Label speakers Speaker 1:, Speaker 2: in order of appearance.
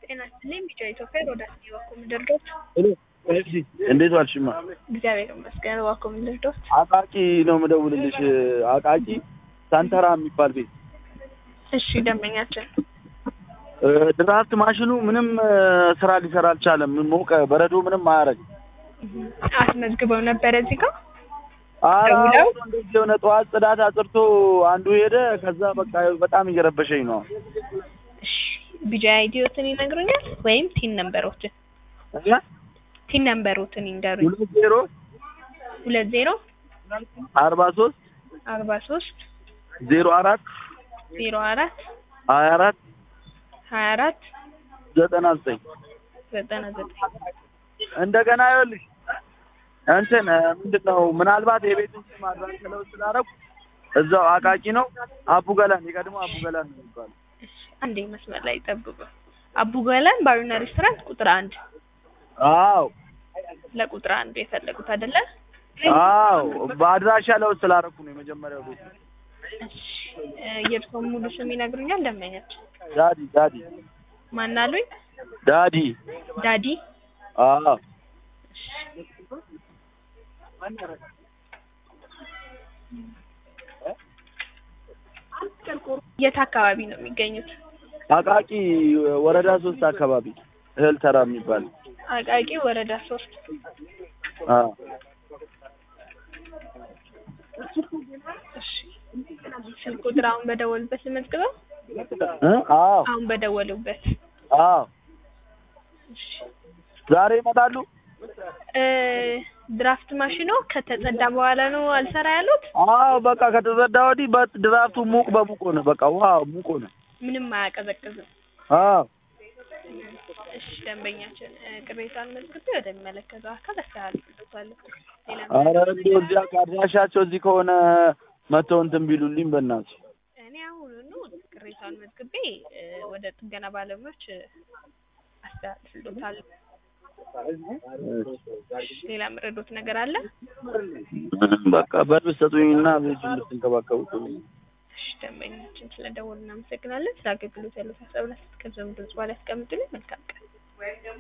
Speaker 1: ጤና ይስጥልኝ ቢጫ ኢትዮጵያ ሮዳስ እባክዎ ምንድን ልርዳዎት?
Speaker 2: እንዴት ዋልሽማ?
Speaker 1: እግዚአብሔር ይመስገን እባክዎ ምንድን ልርዳዎት?
Speaker 2: አቃቂ ነው የምደውልልሽ። አቃቂ ሳንተራ የሚባል ቤት
Speaker 1: እሺ ደንበኛችን
Speaker 2: ድራፍት ማሽኑ ምንም ስራ ሊሰራ አልቻለም። ሞቀ፣ በረዶ ምንም አያረግ።
Speaker 1: አስመዝግበው ነበረ እዚህ ጋር
Speaker 2: ኧረ
Speaker 1: ደውለው?
Speaker 2: አሁን እንደዚህ የሆነ ጠዋት ጽዳት አጽርቶ አንዱ ሄደ። ከዛ በቃ በጣም እየረበሸኝ ነው።
Speaker 1: እሺ ቢጃ አይዲዎትን ይነግሩኛል ወይም ቲን ነምበሮትን ቲን ነምበሮትን ይንገሩኝ።
Speaker 2: ሁለት ዜሮ
Speaker 1: ሁለት ዜሮ
Speaker 2: አርባ ሶስት
Speaker 1: አርባ ሶስት
Speaker 2: ዜሮ አራት
Speaker 1: ዜሮ አራት
Speaker 2: ሀያ አራት
Speaker 1: ሀያ አራት
Speaker 2: ዘጠና ዘጠኝ
Speaker 1: ዘጠና ዘጠኝ
Speaker 2: እንደገና ይኸውልሽ እንትን ምንድን ነው ምናልባት የቤቱን ስም አድራሻ ለውጥ ስላደረኩ እዛው አቃቂ ነው። አቡ ገላን የቀድሞ አቡ ገላን ነው የሚባለው።
Speaker 1: እሺ አንዴ መስመር ላይ ጠብቁ። አቡ ገላን ባሩና ሬስቶራንት ቁጥር አንድ
Speaker 2: አዎ
Speaker 1: ለቁጥር አንድ የፈለጉት አይደለ?
Speaker 2: አዎ በአድራሻ ለውጥ ስላደረኩ ነው የመጀመሪያው ቤት።
Speaker 1: እሺ እ የእርስዎን ሙሉ ስም ይነግሩኛል ደንበኛችን?
Speaker 2: ዳዲ ዳዲ
Speaker 1: ማን አሉኝ?
Speaker 2: ዳዲ
Speaker 1: ዳዲ
Speaker 2: አዎ
Speaker 1: የት አካባቢ ነው የሚገኙት?
Speaker 2: አቃቂ ወረዳ ሶስት አካባቢ እህል ተራ የሚባል
Speaker 1: አቃቂ ወረዳ ሶስት
Speaker 2: አዎ
Speaker 1: እሺ ስልክ ቁጥር አሁን በደወሉበት ልመዝግበው?
Speaker 2: እ አዎ
Speaker 1: አሁን በደወሉበት
Speaker 2: አዎ
Speaker 1: እሺ
Speaker 2: ዛሬ ይመጣሉ።
Speaker 1: እ ድራፍት ማሽኖ ከተጸዳ በኋላ ነው አልሰራ ያሉት?
Speaker 2: አዎ በቃ ከተዘዳ ወዲህ በት ድራፍቱ ሙቅ በሙቅ ሆነ። በቃ ውሃ ሙቅ ሆነ።
Speaker 1: ምንም አያቀዘቅዝም።
Speaker 2: አዎ
Speaker 1: እሺ ደንበኛችን እ ቅሬታን መዝግቤ ወደሚመለከተው አካል አስተላልፍልዎታለሁ። ሌላ
Speaker 2: ኧረ እንደው እዚያ አድራሻቸው እዚህ ከሆነ መተው እንትን ቢሉልኝ በእናትሽ።
Speaker 1: እኔ አሁኑኑ ቅሬታውን መዝግቤ እ ወደ ጥገና ባለሙያዎች እ አስተላልፍልዎታለሁ። ሌላ የምረዶት ነገር አለ?
Speaker 2: በቃ በር ብትሰጡኝና ቤቱን ብትንከባከቡ ጥሩ ነው።
Speaker 1: እሺ ደንበኛችን ስለደወሉ እናመሰግናለን። ስለ አገልግሎት ያለው ሀሳብና አስተያየት ከዚህ ድምጽ በኋላ ያስቀምጡልኝ። መልካም ቀን።